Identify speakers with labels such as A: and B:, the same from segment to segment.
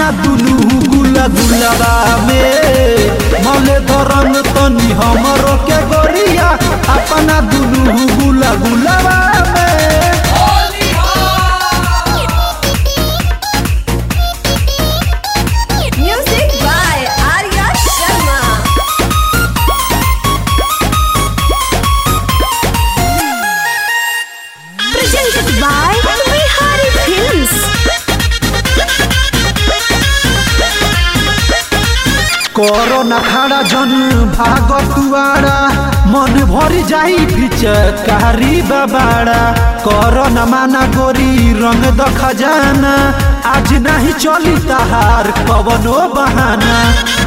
A: अपना दुनू गुला गुलाबा में मले धरन तनी हमरो के गोरिया अपना दुनू गुला गुलाबा में
B: Music by Arya Sharma. Presented by Bihari Films.
A: Corona खाड़ा जन भाग तुआरा मन भरी जाई भिचकारी बाबाड़ा कोरोना माना गोरी रंग द खजाना आज नहीं चली तहार कवनो बहाना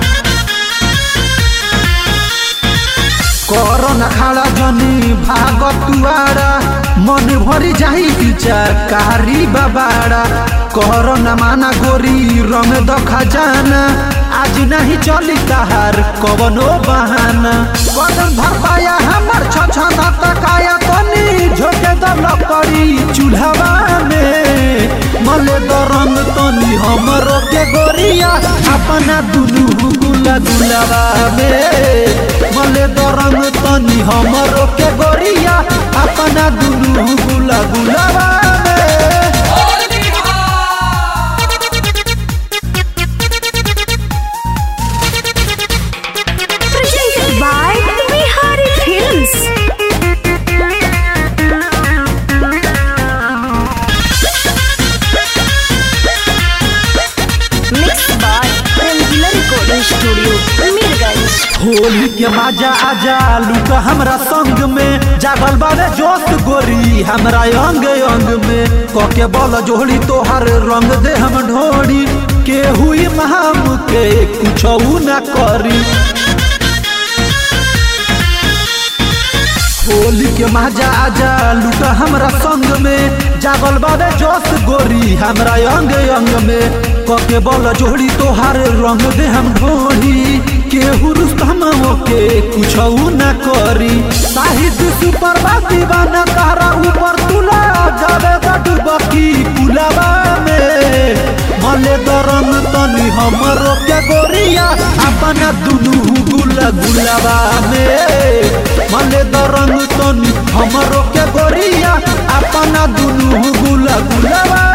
A: कोरोना खाड़ा जनी भाग तुआरा मन भरी जाई भिचकारी बाबाड़ा कोरोना माना गोरी रंग द खजाना आज नहीं चली तहार कवनो बहाना कदम भर पाया हमर छछना तकाया तनी झोके द लकड़ी चूल्हावा में मले द रंग तनी हमरो के गोरिया अपना दुनू गुला गुलावा में मले द रंग तनी हमरो के गोरिया अपना दुनू गुला गुलावा में
B: Presented by Bihari Films. Mixed by Rangila Recording Studio, Mirganj.
A: Holi के मजा आजा लुका हमरा संग में जागल बारे जोश गोरी हमरा अंग अंग में कके बल जोड़ी तोहर रंग दे हम ढोड़ी के हुई महाम के कुछ ना करी होली के मजा आजा लुका हमरा संग में जागल बाबे जोश गोरी हमरा अंग अंग में कके बल जोड़ी तोहार रंग दे हम ढोड़ी केहू रुस्तम के कुछ ना करी साहित्य सुपर दीवाना तारा ऊपर तुला जावे डुबकी पुलावा में मले दरन तनी हमरो के गोरिया अपना दुनू गुला गुलाबा में मले दरन तनी हमरो के गोरिया अपना दुनू गुला गुलाबा